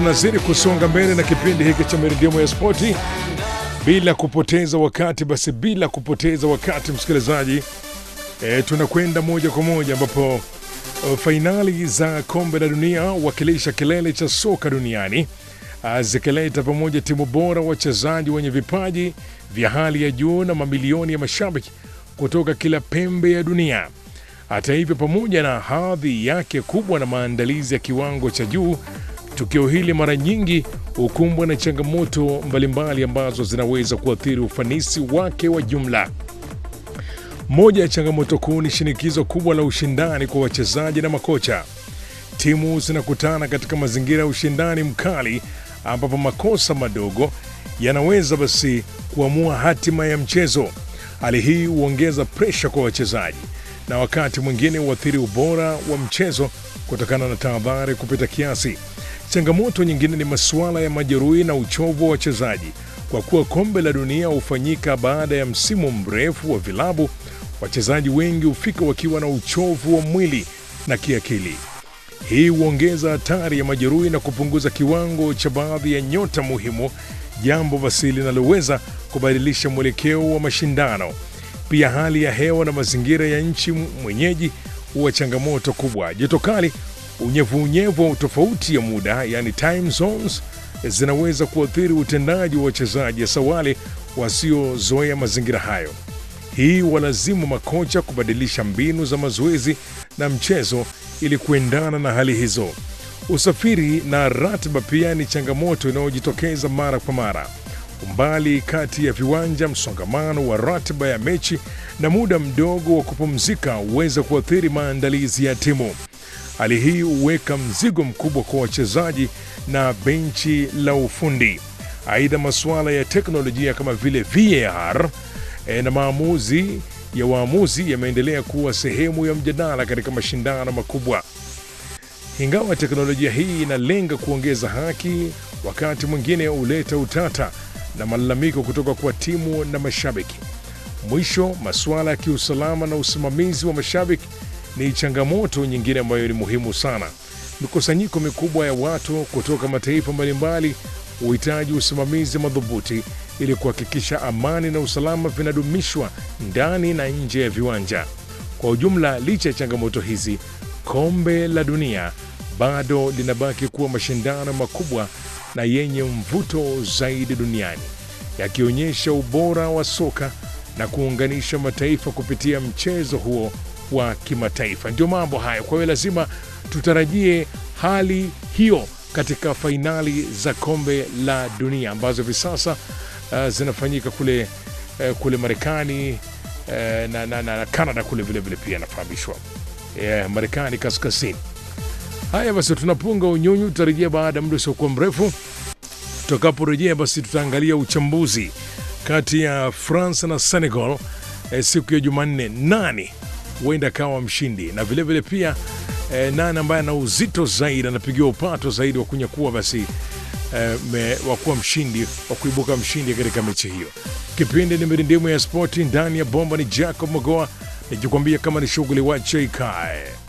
tunazidi kusonga mbele na kipindi hiki cha Mirindimu ya Spoti bila kupoteza wakati. Basi bila kupoteza wakati, msikilizaji, e, tunakwenda moja kwa moja ambapo e, fainali za kombe la dunia wakilisha kilele cha soka duniani ah, zikileta pamoja timu bora, wachezaji wenye vipaji vya hali ya juu na mamilioni ya mashabiki kutoka kila pembe ya dunia. Hata hivyo, pamoja na hadhi yake kubwa na maandalizi ya kiwango cha juu, tukio hili mara nyingi hukumbwa na changamoto mbalimbali ambazo zinaweza kuathiri ufanisi wake wa jumla. Moja ya changamoto kuu ni shinikizo kubwa la ushindani kwa wachezaji na makocha. Timu zinakutana katika mazingira ya ushindani mkali, ambapo makosa madogo yanaweza basi kuamua hatima ya mchezo. Hali hii huongeza presha kwa wachezaji na wakati mwingine huathiri ubora wa mchezo kutokana na tahadhari kupita kiasi. Changamoto nyingine ni masuala ya majeruhi na uchovu wa wachezaji. Kwa kuwa kombe la dunia hufanyika baada ya msimu mrefu wa vilabu, wachezaji wengi hufika wakiwa na uchovu wa mwili na kiakili. Hii huongeza hatari ya majeruhi na kupunguza kiwango cha baadhi ya nyota muhimu, jambo basi linaloweza kubadilisha mwelekeo wa mashindano. Pia hali ya hewa na mazingira ya nchi mwenyeji huwa changamoto kubwa. Joto kali, unyevunyevu wa tofauti ya muda, yani time zones, zinaweza kuathiri utendaji wa wachezaji, hasa wale wasiozoea mazingira hayo. Hii walazimu makocha kubadilisha mbinu za mazoezi na mchezo ili kuendana na hali hizo. Usafiri na ratiba pia ni changamoto inayojitokeza mara kwa mara. Umbali kati ya viwanja, msongamano wa ratiba ya mechi na muda mdogo wa kupumzika huweza kuathiri maandalizi ya timu. Hali hii huweka mzigo mkubwa kwa wachezaji na benchi la ufundi. Aidha, masuala ya teknolojia kama vile VAR e, na maamuzi ya waamuzi yameendelea kuwa sehemu ya mjadala katika mashindano makubwa. Ingawa teknolojia hii inalenga kuongeza haki, wakati mwingine huleta utata na malalamiko kutoka kwa timu na mashabiki. Mwisho, masuala ya kiusalama na usimamizi wa mashabiki ni changamoto nyingine ambayo ni muhimu sana. Mikusanyiko mikubwa ya watu kutoka mataifa mbalimbali huhitaji usimamizi madhubuti ili kuhakikisha amani na usalama vinadumishwa ndani na nje ya viwanja. Kwa ujumla, licha ya changamoto hizi, kombe la dunia bado linabaki kuwa mashindano makubwa na yenye mvuto zaidi duniani, yakionyesha ubora wa soka na kuunganisha mataifa kupitia mchezo huo wa kimataifa. Ndio mambo hayo. Kwa hiyo lazima tutarajie hali hiyo katika fainali za kombe la dunia ambazo hivi sasa uh, zinafanyika kule, uh, kule Marekani uh, na, na, na, na Canada kule vilevile pia nafahamishwa yeah, Marekani kaskazini. Haya basi, tunapunga unyunyu, tutarejea baada ya muda usiokuwa mrefu. Tutakaporejea basi, tutaangalia uchambuzi kati ya France na Senegal eh, siku ya Jumanne, nani huenda akawa mshindi na vilevile vile pia eh, nani ambaye ana uzito zaidi anapigiwa upato zaidi wa kunyakua basi eh, wa kuwa mshindi wa kuibuka mshindi katika mechi hiyo. Kipindi ni mirindimu ya spoti ndani ya bomba, ni Jacob Magoa nikikwambia kama ni shughuli wache ikae.